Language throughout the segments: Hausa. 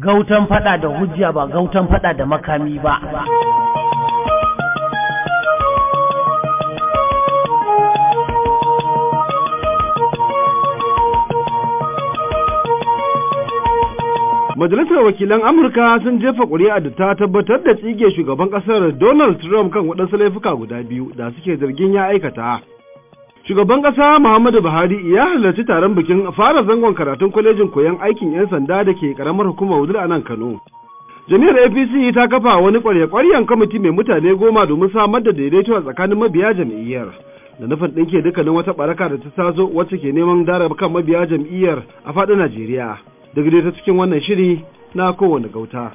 gautan fada da hujja ba gautan fada da makami ba Majalisar Wakilan Amurka sun jefa ƙuri'a da ta tabbatar da tsige shugaban ƙasar Donald Trump kan waɗansu laifuka guda biyu da suke zargin ya aikata. Shugaban ƙasa Muhammadu Buhari ya halarci taron bikin fara zangon karatun kwalejin koyon aikin 'yan sanda da ke ƙaramar hukumar Wudil a nan Kano. Jami'ar APC ta kafa wani ƙwarya-ƙwaryen kwamiti mai mutane goma domin samar da daidaito a tsakanin mabiya jam'iyyar. Da nufin ɗinke dukkanin wata ɓaraka da ta taso wacce ke neman dara kan mabiya jam'iyyar a faɗin Najeriya. daga dai ta cikin wannan shiri na kowane gauta.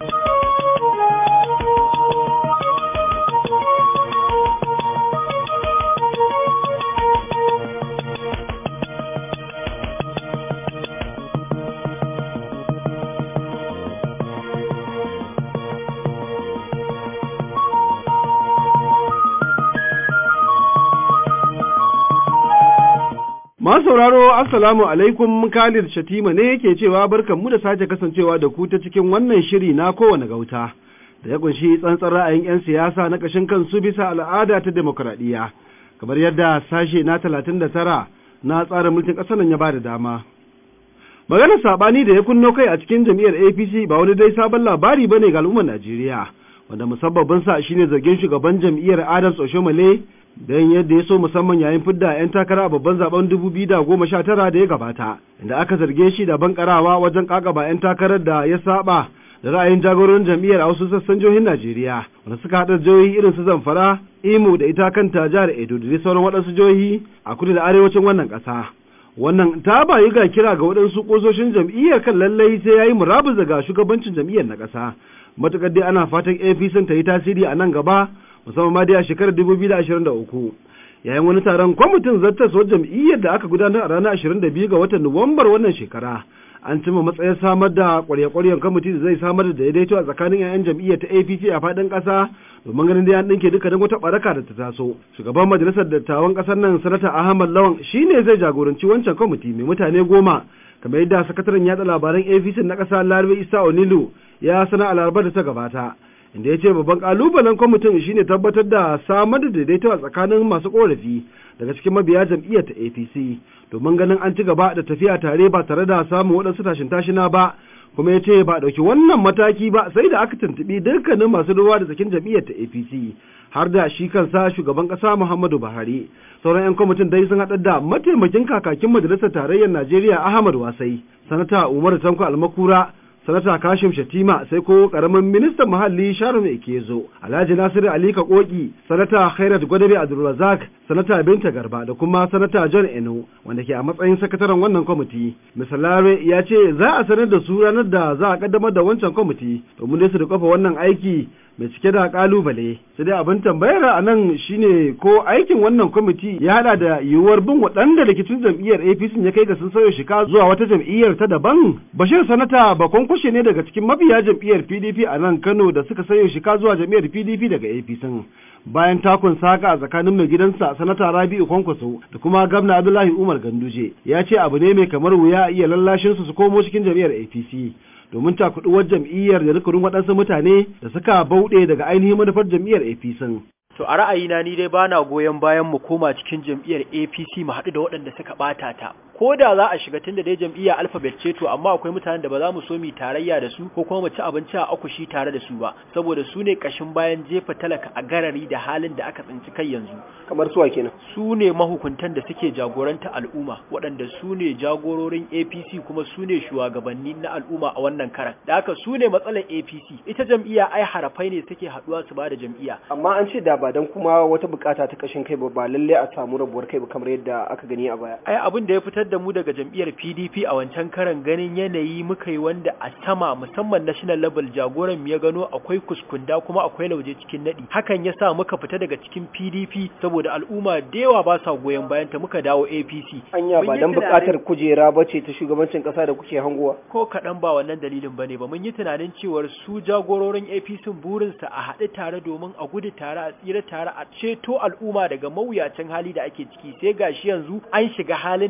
Masu sauraro Assalamu alaikum Khalid Shatima ne yake cewa barkanmu da sake kasancewa da ku ta cikin wannan shiri na kowane gauta da ya kunshi tsantsan ra'ayin 'yan siyasa na ƙashin kansu bisa al'ada ta demokuraɗiyya kamar yadda sashe na talatin da tara na tsarin mulkin ƙasar nan ya ba da dama. Maganar saɓani da ya kunno kai a cikin jam'iyyar APC ba wani dai sabon labari ba ne ga al'ummar Najeriya wanda musabbabinsa shine zargin shugaban jam'iyyar Adams Oshomale don yadda ya so musamman yayin fidda 'yan takara a babban zaben dubu biyu da goma sha tara da ya gabata inda aka zarge shi da bankarawa wajen kakaba 'yan takarar da ya saba da ra'ayin jagororin jam'iyyar a wasu sassan jihohin Najeriya wanda suka haɗa jihohi irin su Zamfara, Imo da ita kanta jihar Edo da sauran waɗansu jihohi a kudu da arewacin wannan ƙasa. Wannan ta bayi ga kira ga waɗansu ƙososhin jam'iyyar kan lallai sai ya yi murabus daga shugabancin jam'iyyar na ƙasa. Matuƙar dai ana fatan APC ta yi tasiri a nan gaba musamman ma dai a shekarar 2023 yayin wani taron kwamitin zartaswar jam'iyyar da aka gudanar a ranar 22 ga watan nuwambar wannan shekara an cimma matsayin samar da kwarya-kwaryen kwamiti da zai samar da daidaito a tsakanin 'ya'yan jam'iyyar ta apc a faɗin ƙasa domin ganin da an ɗinke dukkanin wata ɓaraka da ta taso shugaban majalisar dattawan ƙasar nan sanata ahmad lawan shine zai jagoranci wancan kwamiti mai mutane goma kamar yadda sakataren yaɗa labaran apc na ƙasa larabe isa onilu ya sana a larabar da ta gabata inda ya ce babban kalubalen kwamitin shine tabbatar da samar da daidaito a tsakanin masu korafi daga cikin mabiya jam'iyyar ta apc domin ganin an ci gaba da tafiya tare ba tare da samun waɗansu tashin tashina ba kuma ya ce ba ɗauki wannan mataki ba sai da aka tuntuɓi dukkanin masu ruwa da tsakin jam'iyyar ta apc har da shi kansa shugaban ƙasa muhammadu buhari sauran 'yan kwamitin dai sun haɗar da mataimakin kakakin majalisar tarayyar najeriya ahmad wasai sanata umar tanko almakura sanata kashim shatima sai ko karamin ministan muhalli sharon ikezo alhaji nasiru ali kakoki sanata khairat gwadabe abdulrazak sanata binta garba da kuma sanata john eno wanda ke a matsayin sakataren wannan kwamiti misalare ya ce za a sanar da su ranar da za a kaddamar da wancan kwamiti domin dai su da kafa wannan aiki mai cike da kalubale sai dai abin tambayar a nan shine ko aikin wannan kwamiti ya hada da yiwuwar bin waɗanda rikicin jam'iyyar apc ya kai ga sun sauya shika zuwa wata jam'iyyar ta daban bashir sanata bakon kushe ne daga cikin mabiya jam'iyyar pdp a nan kano da suka sauya shika zuwa jam'iyyar pdp daga apc bayan takun saka a tsakanin mai gidansa sanata rabi'u kwankwaso da kuma gwamna abdullahi umar ganduje ya ce abu ne mai kamar wuya a iya lallashin su su komo cikin jam'iyyar apc domin takuduwar jam'iyyar da rukunin waɗansu mutane da suka bauɗe daga ainihin manufar jam'iyyar APC. To a ra'ayina ni dai bana goyon bayan mu koma cikin jam'iyyar APC mu haɗu da waɗanda suka ɓata ta. Ko da za a shiga tunda dai jam'iyya alphabet ce to amma akwai mutanen da ba za mu so mu tarayya da su ko kuma mu ci abinci a akushi tare da su ba saboda su ne kashin bayan jefa talaka a garari da halin da aka tsinci kai yanzu. Kamar suwa kenan. Su ne mahukuntan da suke jagoranta al'umma waɗanda su ne jagororin APC kuma su ne shugabanni na al'umma a wannan karan. Da haka su ne matsalar APC. Ita jam'iyya ai harafai ne suke haɗuwa su ba da jam'iyya. Amma an ce da ba dan kuma wata bukata ta kashin kai ba ba lalle a samu rabuwar kai ba kamar yadda aka gani a baya. Ai abin da ya fitar da mu daga jam'iyyar PDP a wancan karan ganin yanayi muka yi wanda a sama musamman national level jagoran mu ya gano akwai kuskunda kuma akwai lauje cikin nadi hakan ya sa muka fita daga cikin PDP saboda al'umma da yawa ba sa goyon bayan ta muka dawo APC Anya ba dan bukatar kujera ba ce ta shugabancin kasa da kuke hangowa. ko kaɗan ba wannan dalilin ba ne ba mun yi tunanin cewar su jagororin APC burinsa a haɗu tare domin a gudu tare a tsira tare a ceto al'umma daga mawuyacin hali da ake ciki sai gashi yanzu an shiga halin da ya fi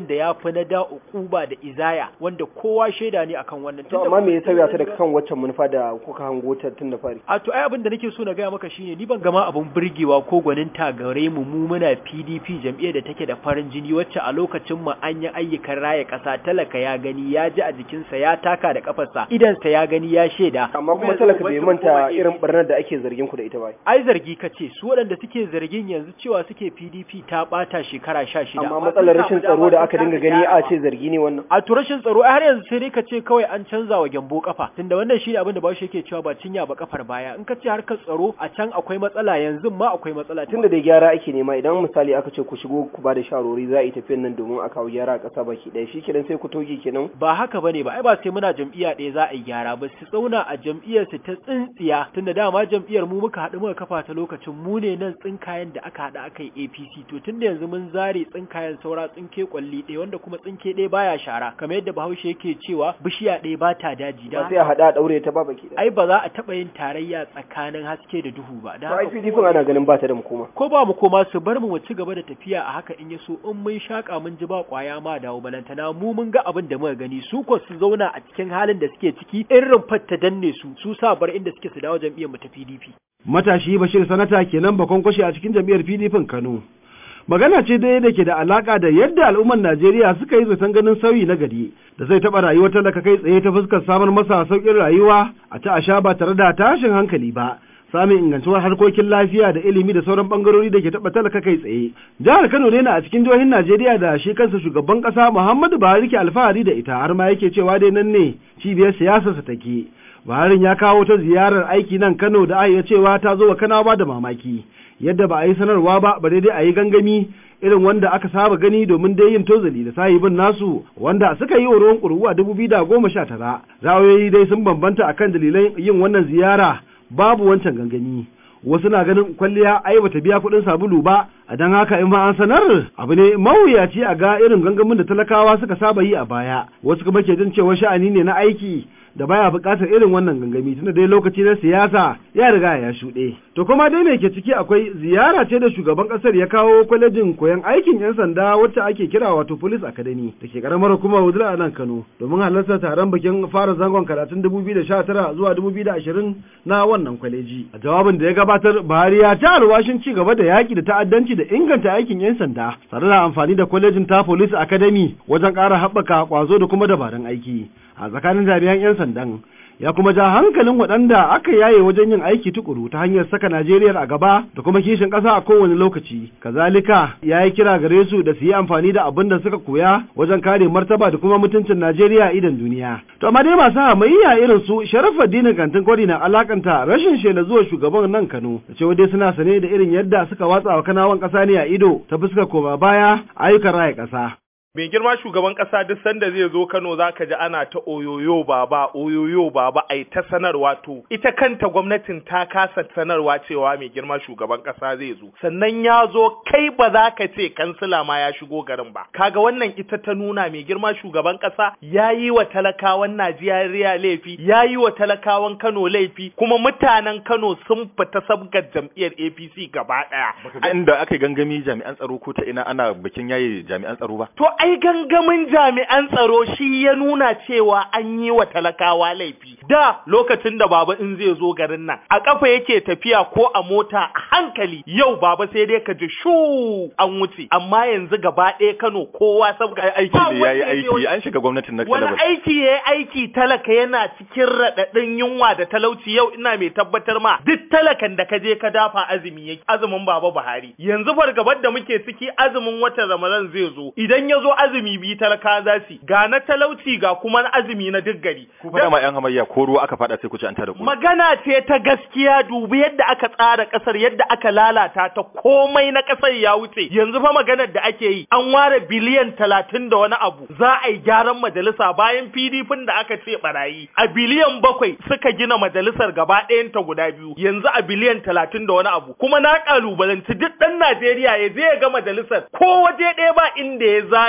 fi na da ukuba da izaya wanda kowa shaida ne akan wannan to amma me ya sauya ta daga kan waccan manufa da kuka hango ta tun da fari a to ai abin da nake so na gaya maka shine ni ban gama abin burgewa ko gwanin tagare mu mu muna PDP jam'iyyar da take da farin jini wacce a lokacin mu an yi ayyukan raya kasa talaka ya gani ya ji a jikinsa ya taka da kafarsa idansa ya gani ya shaida amma kuma talaka bai manta irin barnar da ake zargin ku da ita ba ai zargi kace su waɗanda suke zargin yanzu cewa suke PDP ta bata shekara 16 amma matsalar rashin tsaro da aka dinga gani a ce zargi ne wannan a to rashin tsaro ai har yanzu sai dai kace kawai an canza wa gyambo kafa tunda wannan shine abin da Bahaushe yake cewa ba cinya ba kafar baya in kace harkar tsaro a can akwai matsala yanzu ma akwai matsala tunda da gyara ake nema idan misali aka ce ku shigo ku ba da shawarwari za a yi tafiyan nan domin a kawo gyara a ƙasa baki ɗaya shi kenan sai ku toge kenan ba haka bane ba ai ba sai muna jam'iyya ɗaya za a yi gyara ba su tsauna a jam'iyyar su ta tsintsiya tunda dama jam'iyyar mu muka haɗu muka kafa ta lokacin mu ne nan tsinkayen da aka haɗa aka yi APC to tunda yanzu mun zare tsinkayen saura tsinke kwalli ɗaya wanda kuma tsinke ɗaya baya shara kamar yadda Bahaushe yake cewa bishiya ɗaya ba ta daji ba sai a haɗa a ɗaure ta ba baki ɗaya ai ba za a taɓa yin tarayya tsakanin haske da duhu ba da haka PDP ana ganin ba ta da makoma ko ba mu koma su bar mu ci gaba da tafiya a haka in ya so in mun shaka mun ji ba kwaya ma dawo balantana mu mun ga abin da muka gani su ko su zauna a cikin halin da suke ciki in rumfar ta danne su su sa bar inda suke su dawo jam'iyyar mu ta PDP matashi Bashir Sanata kenan bakon kwashe a cikin jam'iyyar PDP Kano magana ce dai da ke da alaka da yadda al'ummar Najeriya suka yi zaton ganin sauyi na gari da zai taɓa rayuwar talaka kai tsaye ta fuskar samar masa sauƙin rayuwa a ci a sha ba tare da tashin hankali ba samun ingantuwar harkokin lafiya da ilimi da sauran bangarori da ke taɓa talaka kai tsaye jihar Kano ne na a cikin jihohin Najeriya da shi kansa shugaban ƙasa Muhammadu Buhari ke alfahari da ita har ma yake cewa dai nan ne cibiyar siyasarsa take Buharin ya kawo ta ziyarar aiki nan Kano da ya cewa ta zo wa Kanawa da mamaki yadda ba a yi sanarwa ba ba daidai a yi gangami irin wanda aka saba gani domin dai yin tozali da sahibin nasu wanda suka yi wa ruwan ƙuruwa dubu biyu da goma sha tara ra'ayoyi dai sun bambanta akan dalilan yin wannan ziyara babu wancan gangami wasu na ganin kwalliya ai bata biya kuɗin sabulu ba a don haka in ma an sanar abu ne mawuyaci a ga irin gangamin da talakawa suka saba yi a baya wasu kuma ke jin cewa sha'ani ne na aiki da baya buƙatar irin wannan gangami tunda dai lokaci na siyasa ya riga ya shuɗe to kuma dai ne ke ciki akwai ziyara ce da shugaban ƙasar ya kawo kwalejin koyon aikin yan sanda wacce ake kira wato police academy da ke karamar hukumar wudil a nan kano domin halartar taron bikin fara zangon karatun 2019 zuwa 2020 na wannan kwaleji a jawabin da ya gabatar buhari ya ta alwashin ci gaba da yaƙi da ta'addanci da inganta aikin yan sanda tare da amfani da kwalejin ta police academy wajen ƙara haɓaka ƙwazo da kuma dabarun aiki a tsakanin jami'an 'yan sandan ya kuma ja hankalin waɗanda aka yaye wajen yin aiki tukuru ta hanyar saka Najeriya a gaba da kuma kishin ƙasa a kowane lokaci. Kazalika ya yi kira gare su da su yi amfani da abin da suka koya wajen kare martaba da kuma mutuncin Najeriya a idon duniya. To amma dai masu hamayya irin su Sharafuddin Kantin Kwari na alakanta rashin shela zuwa shugaban nan Kano da cewa dai suna sane da irin yadda suka watsa wa kanawan ƙasa ne a ido ta fuskar koma baya ayyukan raya ƙasa. mai girma shugaban kasa duk sanda zai zo Kano zaka ji ana ta oyoyo baba oyoyo baba ai ta sanarwa to ita kanta gwamnatin ta kasa sanarwa cewa mai girma shugaban kasa zai zo sannan ya zo kai ba za ka ce kansila ma ya shigo garin ba kaga wannan ita ta nuna mai girma shugaban kasa ya yi wa talakawan Najeriya laifi ya yi wa talakawan Kano laifi kuma mutanen Kano sun fita sabgar jam'iyyar APC gaba daya inda aka gangami jami'an tsaro ko ta ina ana bikin yayi jami'an tsaro ba to ai gangamin jami'an tsaro shi ya nuna cewa an yi wa talakawa laifi. Da lokacin da baba in zai zo garin nan, a ƙafa yake tafiya ko a mota a hankali, yau baba sai dai ka ji shu an wuce, amma yanzu gaba ɗaya Kano kowa sabga aiki ne yayi aiki an shiga gwamnatin na Wani aiki yayi aiki talaka yana cikin raɗaɗin yunwa da talauci yau ina mai tabbatar ma duk talakan da ka je ka dafa azumi yake azumin baba Buhari. Yanzu fargabar da muke ciki azumin watan Ramadan zai zo. Idan ya zo azumi biyu talaka za su ga na talauci ga kuma na azumi na duk gari. Ku fada ma 'yan hamayya ko ruwa aka fada sai ku ci an tada ku. Magana ce ta gaskiya dubi yadda aka tsara kasar yadda aka lalata ta komai na kasar ya wuce. Yanzu fa maganar da ake yi an ware biliyan talatin da wani abu za a yi gyaran majalisa bayan PDP da aka ce barayi. A biliyan bakwai suka gina majalisar gaba ɗayanta guda biyu yanzu a biliyan talatin da wani abu. Kuma na kalubalanci duk ɗan Najeriya ya je ya ga majalisar ko waje ɗaya ba inda ya zare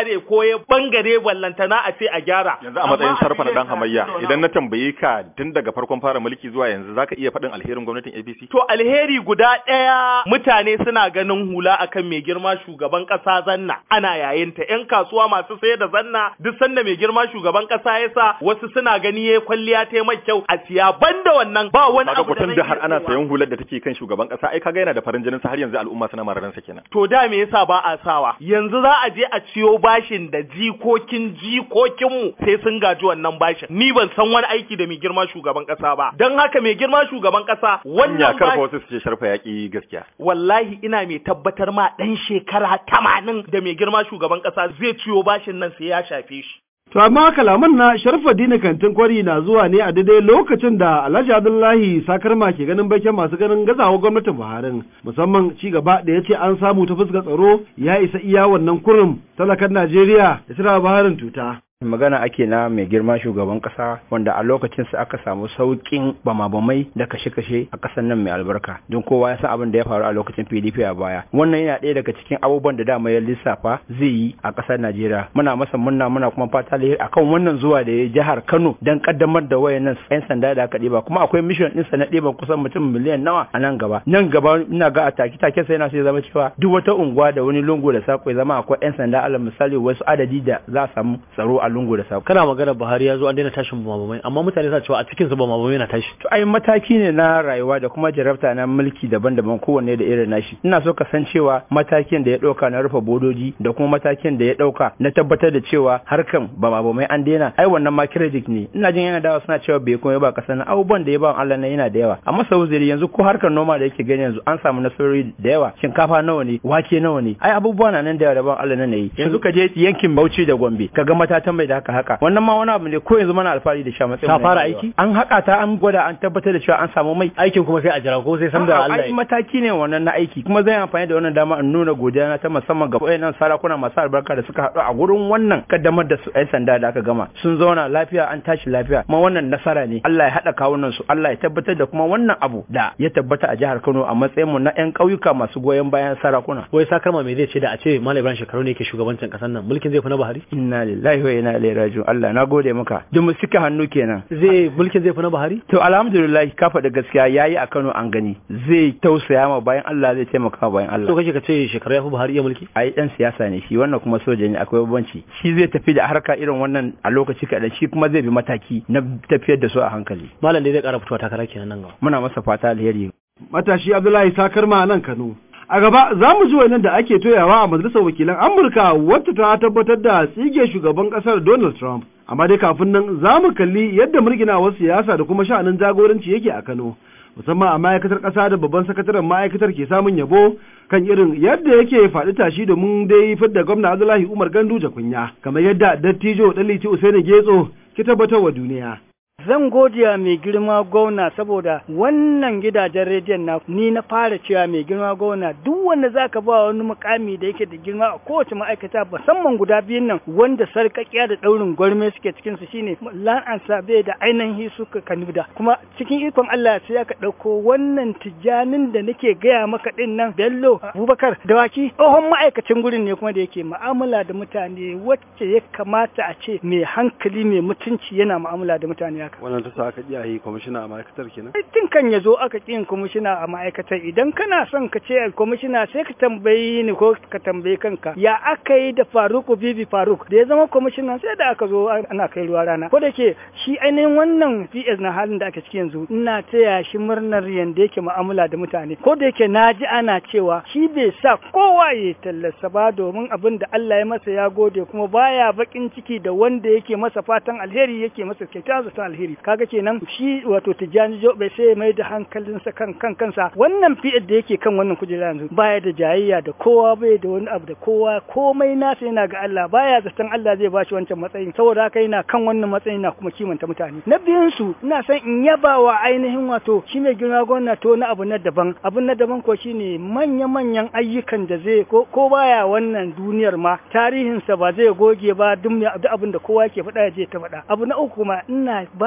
ware ko ya bangare ballantana a ce a gyara yanzu a matsayin Amma sharfa na ce dan ga hamayya ido na- idan na tambaye ka tun daga farkon fara mulki zuwa yanzu zaka iya faɗin alherin gwamnatin APC To alheri guda ɗaya mutane suna ganin hula akan mai girma shugaban ƙasa zanna ana yayinta ‘yan kasuwa masu sayar da zanna duk sanda mai girma shugaban ƙasa ya sa wasu suna gani ya kwalliya ta mai kyau a siya banda wannan ba wani kaga abu kutun zan da iya har ana cewa. sayan hular da take kan shugaban kasa ai kaga yana da farin jinin sa har yanzu al'umma suna mararan sa kenan To da me yasa ba a sawa yanzu za a je a ciyo bashin da jikokin jikokinmu sai sun gaji wannan bashin ni ban san wani aiki da mai girma shugaban ƙasa ba don haka mai girma shugaban ƙasa Anya wannan karfa bashin wasu su ce sharfa yaƙi gaskiya wallahi ina mai tabbatar ma ɗan shekara tamanin da mai girma shugaban ƙasa zai ciyo bashin nan sai ya shafe shi. To amma kalaman na Sharfaddini Kantin Kwari na zuwa ne a daidai lokacin da Alhaji Abdullahi Sakarma ke ganin bakin masu ganin gazawa gwamnatin Buhari musamman ci gaba da ya ce an samu ta fuskar tsaro ya isa iya wannan kurum talakan Najeriya da tira Buharin tuta. magana ake na mai girma shugaban kasa wanda a lokacin sa aka samu saukin bama-bamai da kashe-kashe a kasar nan mai albarka don kowa ya san abin da ya faru a lokacin PDP a baya wannan yana ɗaya daga cikin abubuwan da dama ya lissafa zai yi a kasar Najeriya muna masa munna muna kuma fata alheri akan wannan zuwa da ya jihar Kano dan kaddamar da wayannan yan sanda da aka ɗiba kuma akwai mission ɗinsa na ɗiban kusan mutum miliyan nawa a nan gaba nan gaba ina ga a take take sai yana so ya zama cewa duk wata unguwa da wani lungu da sako ya zama akwai yan sanda alal misali wasu adadi da za a samu tsaro a lungu da sako kana magana Buhari ya zo an daina tashin bamabamai amma mutane suna cewa a cikin su bamabamai na tashi to ai mataki ne na rayuwa da kuma jarabta na mulki daban-daban kowanne da irin nashi ina so ka san cewa matakin da ya dauka na rufe bodoji da kuma matakin da ya dauka na tabbatar da cewa harkan bamabamai an daina ai wannan ma credit ne ina jin yana dawa suna cewa bai kuma ba kasan abubuwan da ya ba Allah nan yana da yawa amma sauziri yanzu ko harkar noma da yake gani yanzu an samu nasarori da yawa shinkafa nawa ne wake nawa ne ai abubuwa na nan da yawa da ban Allah nan yi yanzu ka je yankin Bauchi da Gombe ka ga matatan mai da haka haka wannan ma wani abu ne ko yanzu mana alfahari da sha matsayin Ta mu na fara arewa. aiki? an haka ta an gwada an tabbatar da cewa an samu mai aikin kuma sai a jira ko sai san da A'a, Allah ai ya mataki ne wannan na aiki kuma zan yi amfani da wannan dama in nuna godiya na ta musamman ga wayannan sarakuna masu albarka da suka haɗu a gurin wannan kaddamar da su 'yan sanda da aka gama sun zauna lafiya an tashi lafiya kuma wannan nasara ne Allah ya haɗa kawunan su Allah ya tabbatar da kuma wannan abu da ya tabbata a jihar Kano a matsayin mu na 'yan ƙauyuka masu goyon bayan sarakuna wai sakarma me zai ce da a ce Malam Ibrahim shekaru ne yake shugabancin kasar nan mulkin zai fi na Buhari inna lillahi wa inna ilaihi raji'un Allah na gode maka duk mu suka hannu kenan zai mulkin zai fi na Buhari to alhamdulillah ka faɗi gaskiya yayi a Kano an gani zai tausaya ma bayan Allah zai taimaka ma bayan Allah so kake ka ce shekaru ya fi Buhari iya mulki ai dan siyasa ne shi wannan kuma soja ne akwai bambanci shi zai tafi da harka irin wannan a lokaci kaɗan shi kuma zai bi mataki na tafiyar da su a hankali Malam dai zai ƙara fitowa takara kenan nan gaba muna masa fata alheri Matashi Abdullahi Sakarma a nan Kano. A gaba za mu ji wannan da ake toyawa a Majalisar Wakilan Amurka wacce ta tabbatar da tsige shugaban ƙasar Donald Trump. Amma dai kafin nan za mu kalli yadda murginawar siyasa da kuma sha'anin jagoranci yake a Kano. Musamman a ma'aikatar ƙasa da babban sakataren ma'aikatar ke samun yabo kan irin yadda yake faɗi tashi domin dai fidda gwamna Abdullahi Umar Ganduje kunya. Kamar yadda dattijo Daliti Usaini Getso ke tabbatar wa duniya. Zan godiya mai girma gwamna saboda wannan gidajen rediyon na ni na fara cewa mai girma gwamna duk wanda zaka ba wani mukami da yake da girma a kowace ma'aikata musamman guda biyun nan wanda sarkakiya da daurin gwarme suke cikin su shine la'an sabe da ainihin suka kanuda kuma cikin ikon Allah sai aka dauko wannan tijanin da nake gaya maka din nan Bello Abubakar Dawaki tsohon ma'aikacin gurin ne kuma da yake mu'amala da mutane wacce ya kamata a ce mai hankali mai mutunci yana mu'amala da mutane haka Wannan ta sa aka iya yi kwamishina a ma'aikatar kenan. tun kan ya zo aka ƙin kwamishina a ma'aikatar idan kana son ka ce kwamishina sai ka tambayi ni ko ka tambayi kanka ya aka yi da faruku bibi faruk da ya zama kwamishina sai da aka zo ana kai ruwa rana ko da ke shi ainihin wannan ps na halin da ake ciki yanzu ina taya shi murnar yanda yake mu'amala da mutane ko da yake na ji ana cewa shi bai sa kowa ya tallasa ba domin abin da Allah ya masa ya gode kuma baya bakin ciki da wanda yake masa fatan alheri yake masa kyauta zaton alheri kaga kenan shi wato tijjani jo bai sai mai da hankalinsa kan kan kansa wannan fi'id da yake kan wannan kujera yanzu baya da jayayya da kowa bai da wani abu da kowa komai nasa yana ga Allah baya zaton Allah zai bashi wancan matsayin saboda haka yana kan wannan matsayin na kuma kimanta mutane na biyun su ina son in yaba wa ainihin wato shi mai girma gwamna to na abu na daban abu na daban ko shine manya-manyan ayyukan da zai ko, ko baya wannan duniyar ma tarihinsa ba zai goge ba duk abin da kowa yake faɗa ya je ta faɗa abu na uku kuma ina ba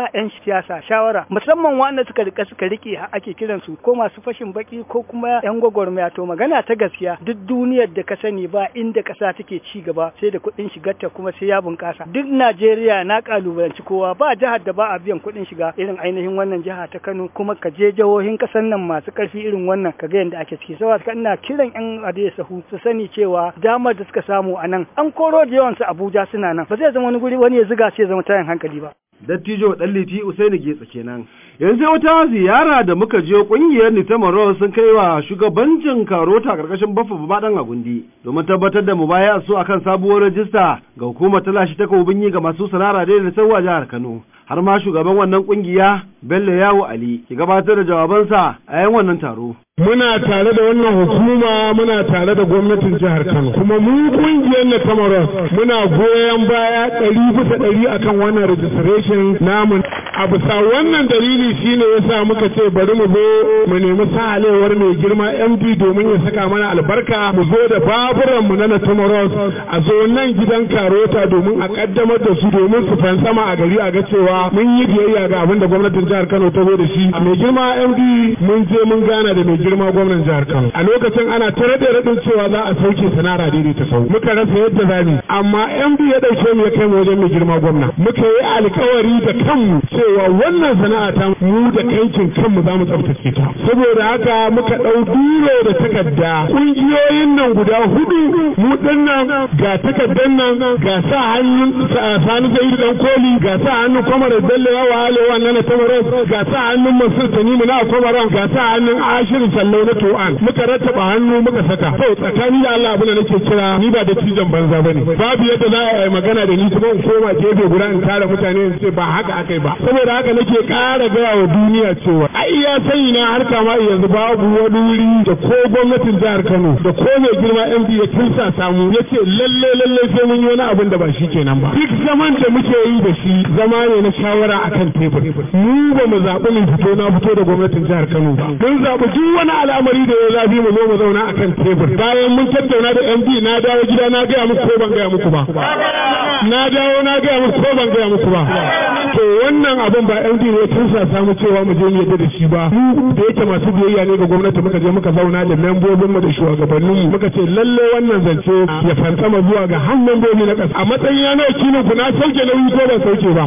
ba 'yan siyasa shawara musamman wanda suka rika suka rike ake kiransu ko masu fashin baki ko kuma 'yan gwagwarmaya to magana ta gaskiya duk duniyar da ka sani ba inda ƙasa take ci gaba sai da kuɗin shigarta kuma sai ya bunƙasa duk Najeriya na kalubalanci kowa ba jihar da ba a biyan kuɗin shiga irin ainihin wannan jiha ta Kano kuma ka je jihohin ƙasar nan masu ƙarfi irin wannan ka ga yadda ake ciki saboda ina kiran 'yan Adiyar Sahu su sani cewa damar da suka samu a nan an koro da yawansu Abuja suna nan ba zai zama wani guri wani ya ziga sai zama tayin hankali ba. Dattijo Ɗanliti Usaini Getsa kenan. Yanzu wata ziyara da muka je ƙungiyar Nitamaro sun kai wa shugabancin Karota karkashin Baffa Babaɗan Agundi domin tabbatar da mubaya su akan sabuwar rajista ga hukumar talashi ta kobin yi ga masu sana'ar da da sauwa jihar Kano. Har ma shugaban wannan ƙungiya Bello Yawo Ali ke gabatar da jawabansa a yan wannan taro. muna tare da wannan hukuma muna tare da gwamnatin jihar Kano kuma mu kungiyar na Tamaros muna goyon baya ɗari bisa ɗari akan wannan registration namu a bisa wannan dalili shine yasa muka ce bari mu zo mu nemi sahalewar mai girma MD domin ya saka mana albarka mu zo da baburan mu na na Tamaros a zo nan gidan Karota domin a kaddamar da su domin su fansama a gari a ga cewa mun yi biyayya ga abin da gwamnatin jihar Kano ta zo da shi mai girma MD mun je mun gana da mai girma gwamnan jihar Kano a lokacin ana ta rade radin cewa za a sauke sanara daidai ta sau muka rasa yadda za mu amma MD ya dauke mu ya kai mu wajen mai girma gwamna muka yi alkawari da kanmu cewa wannan sana'a ta mu da kankin kanmu za mu tsaftace ta saboda haka muka dau duro da takarda kungiyoyin nan guda hudu mu dinnan ga takaddan nan ga sa hannun sani zai dan koli ga sa hannun kwamar bello yawa alewa na tamaros ga sa hannun masu tanimu na kwamaran ga sa hannun ashirin sallau na to'an muka rattaba hannu muka saka to tsakani da Allah abin da nake kira ni ba da tijan banza bane babu yadda za a yi magana da ni kuma in koma gefe guda in tara mutane in ce ba haka akai ba saboda haka nake ƙara gaya wa duniya cewa a iya sani na harka ma yanzu babu wani wuri da ko gwamnatin jihar Kano da ko mai girma MD ya kinsa samu ya ce lalle lalle sai mun yi wani abin da ba shi kenan ba duk zaman da muke yi da shi zama ne na shawara akan tebur mu ba mu zaɓi mu fito na fito da gwamnatin jihar Kano ba mun zaɓi duk wani al'amari da ya zafi mu zo mu zauna akan tebur bayan mun tattauna da MD na dawo gida na gaya muku ko ban gaya muku ba na dawo na gaya muku ko ban gaya muku ba to wannan abin ba MD ne tun sa samu cewa mu je mu yadda da shi ba mu da yake masu biyayya ne ga gwamnati muka je muka zauna da membobin mu da shugabannin mu muka ce lalle wannan zance ya fantsama zuwa ga hannun membobi na ƙasa a matsayin na wakilin ku na sauke nauyi ko ban sauke ba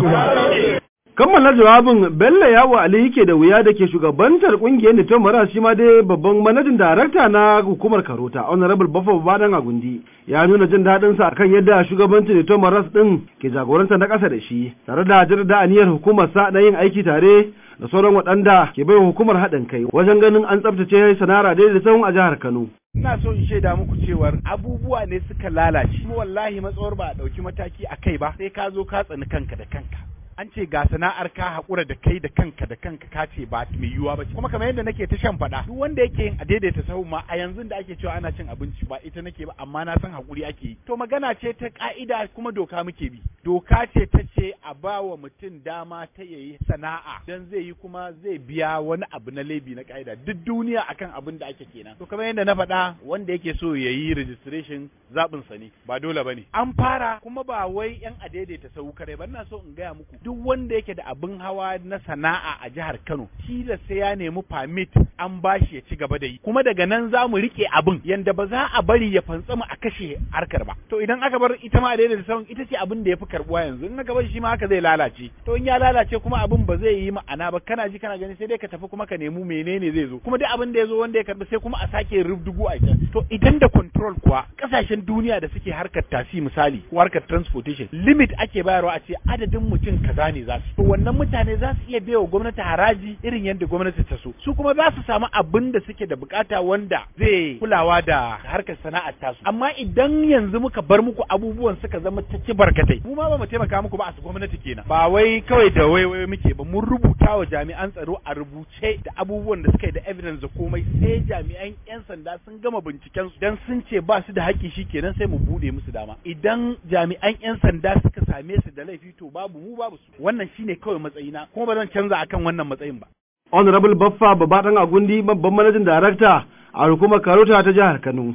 kammala jawabin bello yawo ali yake da wuya da ke shugabantar kungiyar niton mara shi ma dai babban manajin darakta na hukumar karota honorable bafa badan agundi ya nuna jin daɗin sa akan yadda shugabancin niton maras din ke jagoranta na ƙasa da shi tare da jirda aniyar hukumar sa na yin aiki tare da sauran waɗanda ke baiwa hukumar haɗin kai wajen ganin an tsaftace sanara daidai da sahun a jihar kano ina so in shaida muku cewar abubuwa ne suka lalace kuma wallahi matsawar ba a ɗauki mataki a kai ba sai ka zo ka tsani kanka da kanka an ce ga sana'ar ka haƙura da kai da kanka da kanka ka ce ba mai yiwuwa ba kuma kamar yadda nake ta shan faɗa duk wanda yake yin a daidaita sahu ma a yanzu da ake cewa ana cin abinci ba ita nake ba amma na san haƙuri ake yi to magana ce ta ƙa'ida kuma doka muke bi doka ce ta ce a ba wa mutum dama ta yayi sana'a dan zai yi kuma zai biya wani abu na laifi na ƙa'ida duk duniya akan abin da ake kenan to kamar yadda na faɗa wanda yake so ya yi registration zaɓin sa ne ba dole ba ne an fara kuma ba wai yan a daidaita sahu kare ba ina so in gaya muku duk wanda yake da abin hawa na sana'a a jihar Kano kila sai ya nemi permit an bashi ya ci gaba da yi kuma daga nan za mu rike abin yanda ba za a bari ya fantsama a kashe harkar ba to idan aka bar ita ma daidai da sauran ita ce abin da ya fi karbuwa yanzu in aka bar shi ma haka zai lalace to in ya lalace kuma abin ba zai yi ma'ana ba kana ji kana gani sai dai ka tafi kuma ka nemi menene zai zo kuma duk abin da ya zo wanda ya karbi sai kuma a sake rubdugu a ita to idan da control kuwa kasashen duniya da suke harkar tasi misali ko harkar transportation limit ake bayarwa a ce adadin mutum kaza ne za su to wannan mutane za su iya biya wa gwamnati haraji irin yadda gwamnati ta so su kuma za su samu abin da suke da bukata wanda zai kulawa da harkar sana'ar tasu amma idan yanzu muka bar muku abubuwan suka zama ta ci barkatai mu ma ba mu taimaka muku ba a su gwamnati kenan ba wai kawai da waiwai muke ba mun rubuta wa jami'an tsaro a rubuce da abubuwan da suka yi da evidence da komai sai jami'an yan sanda sun gama binciken su dan sun ce ba su da haƙƙi shikenan sai mu bude musu dama idan jami'an yan sanda suka same su da laifi to babu mu babu su wannan shine kawai matsayina kuma ba zan canza akan wannan matsayin ba honorable baffa babaɗan agundi babban manajin darakta a hukumar karota ta jihar kano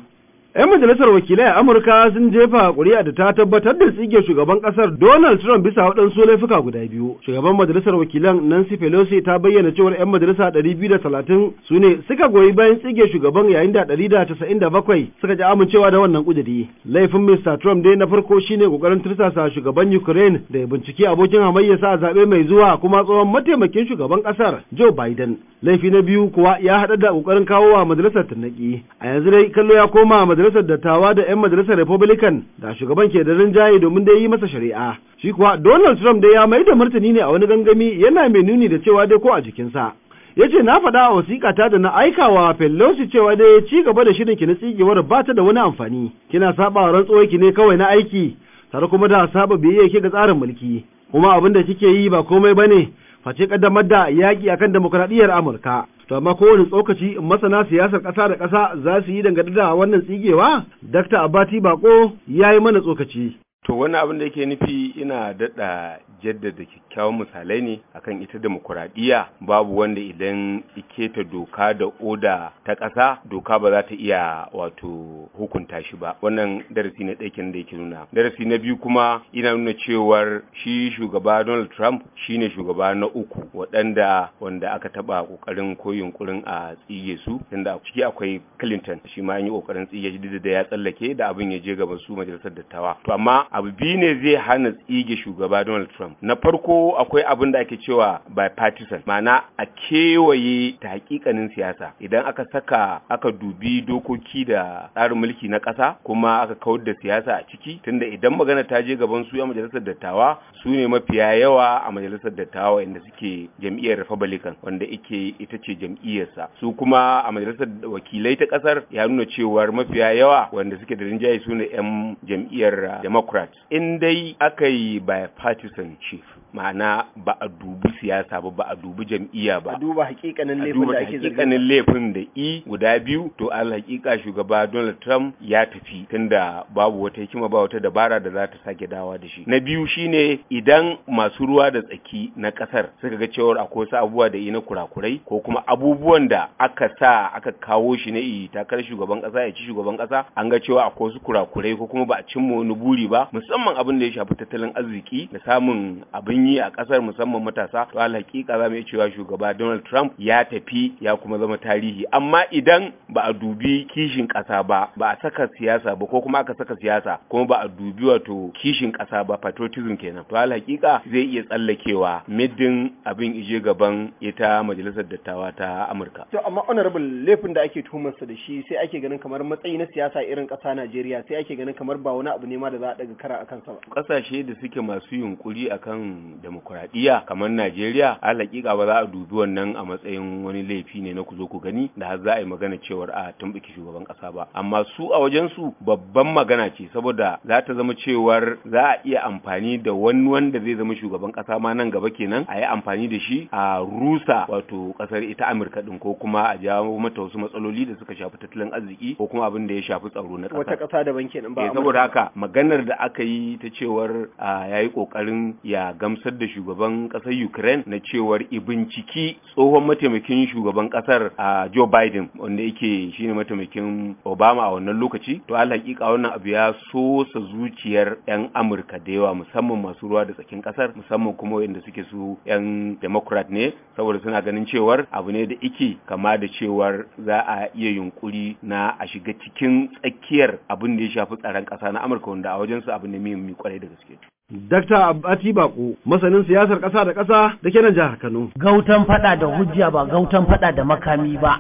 'Yan majalisar wakilai a Amurka sun jefa ƙuri'a da ta tabbatar da tsige shugaban ƙasar Donald Trump bisa waɗansu laifuka guda biyu. Shugaban majalisar wakilan Nancy Pelosi ta bayyana cewar 'yan majalisa ɗari biyu da talatin su ne suka goyi bayan tsige shugaban yayin da ɗari da casa'in da bakwai suka ji amincewa da wannan ƙuduri. Laifin Mr. Trump dai na farko shine ƙoƙarin tursasa shugaban Ukraine da ya binciki abokin hamayyarsa a zaɓe mai zuwa kuma tsohon mataimakin shugaban ƙasar Joe Biden. Laifi na biyu kuwa ya haɗa da ƙoƙarin kawo wa majalisar tunaki. A yanzu dai kallo ya koma majalisar dattawa da 'yan majalisar Republican da shugaban ke da rinjaye domin dai yi masa shari'a. Shi kuwa Donald Trump dai ya mai da martani ne a wani gangami yana mai nuni da cewa dai ko a jikinsa. ya ce na faɗa a wasiƙata da na aikawa Pelosi cewa dai ci gaba da shirin ki na tsigewar ba ta da wani amfani kina saba wa rantsuwar ki ne kawai na aiki tare kuma da saba biyayya ki ga tsarin mulki kuma abin da kike yi ba komai bane face kaddamar da yaƙi akan demokradiyyar Amurka to amma kowane tsokaci masana siyasar ƙasa da ƙasa za su yi dangane da wannan tsigewa Dr. Abati Bako ya yi mana tsokaci To wannan abin da yake nufi ina daɗa jaddada kyakkyawan misalai ne akan ita demokuraɗiyya babu wanda idan iketa doka da oda ta ƙasa doka ba za ta iya wato hukunta shi ba wannan darasi na ɗaya da yake nuna darasi na biyu kuma ina nuna cewar shi shugaba Donald Trump shine shugaba na uku waɗanda wanda aka taɓa ƙoƙarin ko yunƙurin a tsige su tunda ciki akwai Clinton shi ma an yi ƙoƙarin tsige shi da ya tsallake da abin ya je gaban su majalisar dattawa to amma abu biyu ne zai hana tsige shugaba Donald Trump. Na farko akwai abin da ake cewa bipartisan, ma'ana a kewaye ta hakikanin siyasa. Idan aka saka aka dubi dokoki da tsarin mulki na ƙasa kuma aka kawar da siyasa a ciki, tunda idan magana ta je gaban su a majalisar dattawa su ne mafiya yawa a majalisar dattawa inda suke jam'iyyar Republican wanda ike ita ce jam'iyyarsa. Su kuma a majalisar wakilai ta ƙasar ya nuna cewar mafiya yawa wanda suke da rinjaye su ne 'yan jam'iyyar Democrat. in dai aka yi bipartisanship ma'ana ba a dubi siyasa ba ba a dubi jam'iyya ba a duba hakikanin a laifin duba da ake hakikanin laifin da i guda biyu to al hakika shugaba Donald Trump ya tafi tunda babu wata hikima ba wata dabara da za ta sake dawa da shi na biyu shine idan masu ruwa da tsaki na kasar suka ga cewar akwai wasu abubuwa da yi na kurakurai ko kuma abubuwan da aka sa aka kawo shi na i takarar shugaban kasa ya ci shugaban kasa an ga cewa akwai wasu kurakurai ko kuma ba a cimma wani buri ba musamman abin da ya shafi tattalin arziki da samun abin yi a kasar musamman matasa to al hakika za mu iya cewa shugaba Donald Trump ya tafi ya kuma zama tarihi amma idan ba a dubi kishin kasa ba ba a saka siyasa ba ko kuma aka saka siyasa kuma ba a dubi wato kishin kasa ba patriotism kenan to al hakika zai iya tsallakewa middin abin ije gaban ita majalisar dattawa ta Amurka to amma honorable laifin da ake tuhumarsa da shi sai ake ganin kamar matsayi na siyasa irin ƙasa Najeriya sai ake ganin kamar ba wani abu ne ma da za a daga kara akan sa ba kasashe da suke masu yunkuri akan demokuraɗiyya kamar Najeriya a hakika ba za a dubi wannan a matsayin wani laifi ne na ku zo ku gani da har za a yi magana cewar a tumbuki shugaban ƙasa ba amma su a wajen su babban magana ce saboda za ta zama cewar za a iya amfani da wani wanda zai zama shugaban ƙasa ma nan gaba kenan a yi amfani da shi a rusa wato ƙasar ita Amurka din ko kuma a jawo mata wasu matsaloli da suka shafi tattalin arziki ko kuma abin da ya shafi tsaro na ƙasa wata ƙasa daban kenan ba Eh, saboda haka maganar da aka yi ta cewar ya yi kokarin ya gamsar da shugaban kasar Ukraine na cewar ibinciki tsohon mataimakin shugaban kasar a Joe Biden wanda yake shine mataimakin Obama a wannan lokaci to al hakika wannan abu ya sosa zuciyar yan Amurka da yawa musamman masu ruwa da tsakin kasar musamman kuma wanda suke su yan Democrat ne saboda suna ganin cewar abu ne da ike kama da cewar za a iya yunkuri na a shiga cikin tsakiyar abin da ya shafi tsaron kasa na Amurka wanda a wajensu abu ne mai kwarai da gaske. Dr. Abati Bako, masanin siyasar ƙasa da ƙasa da ke nan jihar Kano. Gautan fada da hujja ba gautan fada da makami ba.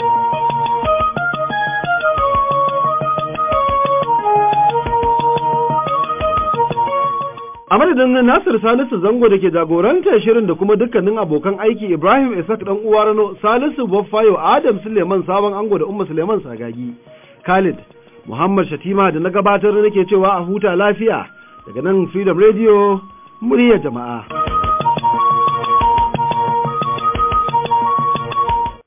A madadin Nasir Salisu Zango da ke jagorantar shirin da kuma dukkanin abokan aiki Ibrahim Isaac dan uwa Rano, Salisu Baffayo, Adam Suleiman Sabon Ango da Umma Suleiman Sagagi, Khalid, Muhammad Shatima da na gabatar nake cewa a huta lafiya daga nan Freedom Radio, muryar jama'a.